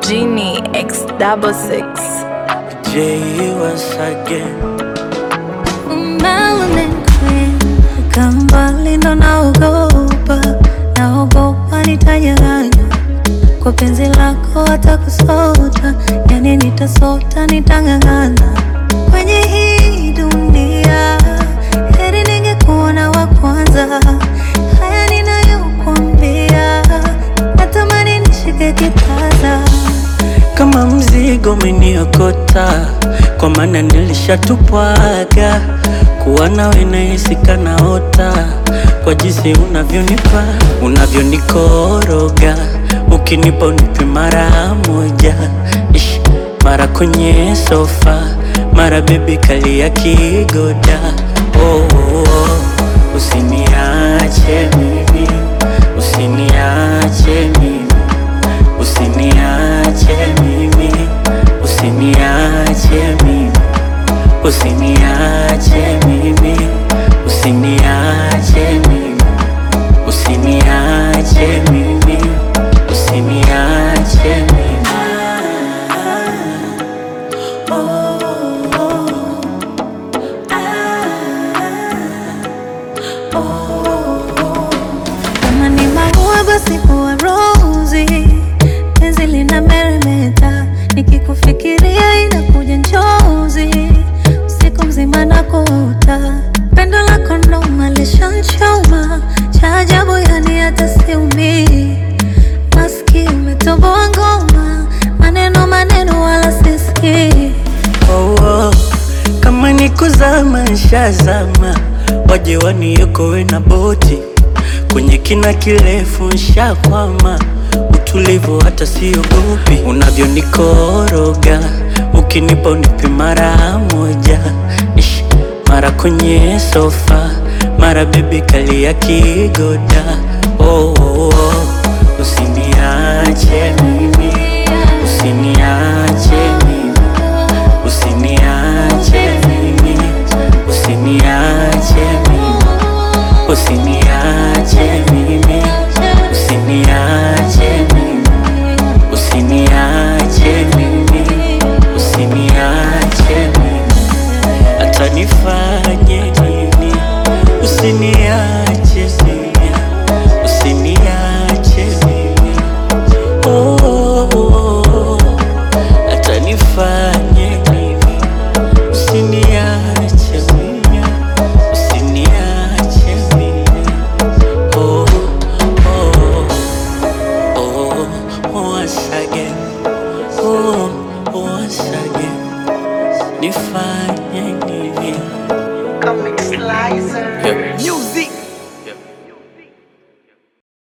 Genie X double six. J once again. Kama mbali ndo naogopa, naogopa nitanyang'anywa kwa penzi lako, hata kusota, yani nitasota, nitang'ang'ana kwenye hii dunia. Heri ningekuona wa kwanza, haya ninayokuambia, natamani nishike kitasa Kama mzigo umeniokota, kwa maana nilishatupwaga. Kuwa nawe nahisi kanaota, kwa jinsi unavyonipa, unavyonikoroga, ukinipa unipe mara moja, Ish, mara kwenye sofa, mara bebi kalia kigoda. Oh, oh, oh. Usiniache mimi, usiniache mimi Usiniache mimi, usiniache mimi, usiniache mimi, usiniache mimi, usiniache mimi, usiniache mimi. Kama ni maua basi kuwa rozi, penzi lina meremeta, nikikufikiria inakuja njozi, usiku mzima nakuota, pendo lako ndo malishanchoma, cha ajabu yani hata siumii, maski umetoboa ngoma, maneno maneno wala sisikii Oh, oh. Kama ni kuzama nshazama, waje waniokoe na boti kwenye kina kirefu nshakwama, utulivu hata siogopi, unavyonikoroga ukinipa unipe mara moja, Ish, mara kwenye sofa, mara bebi kalia kigoda. Oh, oh, oh. Usiniache mimi, usiniache mimi Usiniache mimi, usiniache mimi, usiniache mimi, usiniache mimi, usiniache mimi, usiniache mimi, hata nifanye nini, usiniache mimi, usiniache mimi, oh, oh, oh, oh. hata nifanye nini Usiniache mimi, usiniache mimi. Oh, oh, oh, once again. Oh, once again. Nifanye nini? Comic Slicer. Yeah. Music.